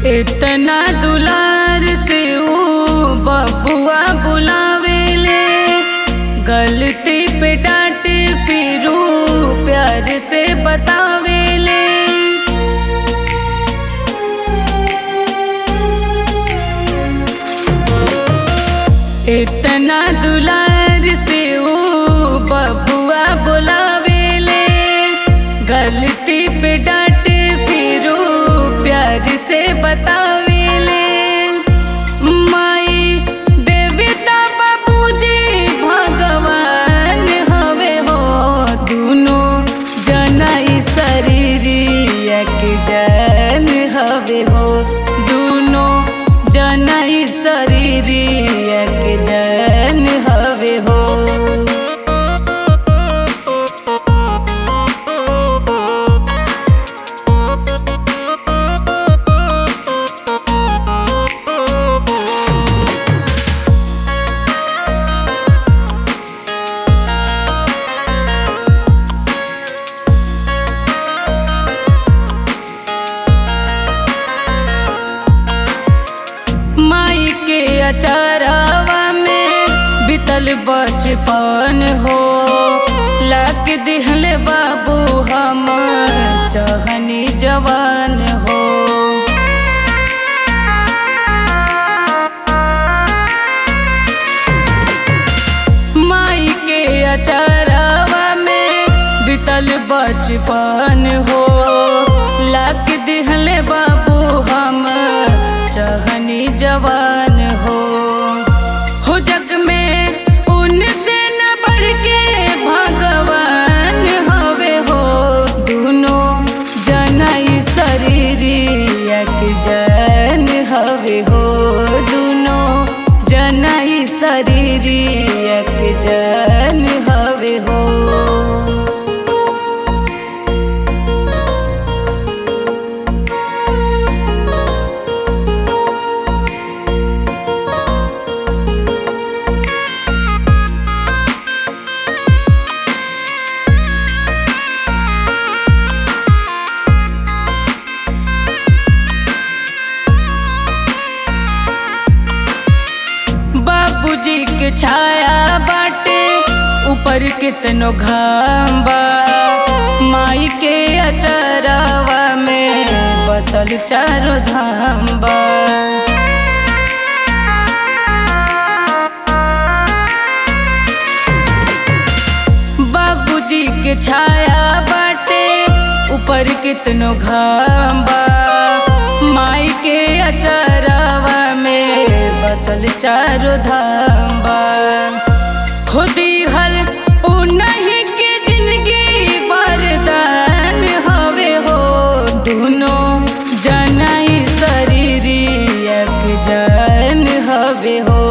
इतना दुलार से ऊ बबुआ बुलावेले गलती पे डांटे फिर ऊ प्यार से बतावेले इतना दुलार से ऊ बबुआ बुलावेले गलती पे डांटे फिर ऊ प्यार से बतावेले माई देवता बाबूजी भगवान हवे हो दुनो जनाई शरीरिया के जन हवे हो दुनो जनाई शरीरिया के जन हवे हो माई के अचारवा में बितल बचपन हो लग दिहल बाबू हम चहनी जवान हो माई के अचारवा में बितल बचपन हो लग दिहल बाबू हम चहनी जवान हो हो जग में उनसे न बढ़ के भगवान हवे हो दुनो जनाई शरीरिया के जन हवे हो दुनो जनाई शरीरिया के जन हवे हो बाबूजी के छाया बाटे ऊपर कितनो घाम बा माई के अचरवा में बसल चारो धाम बा बाबूजी के छाया बाटे ऊपर कितनो घाम बा माई के अचरवा में बसल चारो धाम बा खुदी हल उन्हीं के जिंदगी वरदान हवे हो दुनो जनाई शरीरिया के जान हवे हो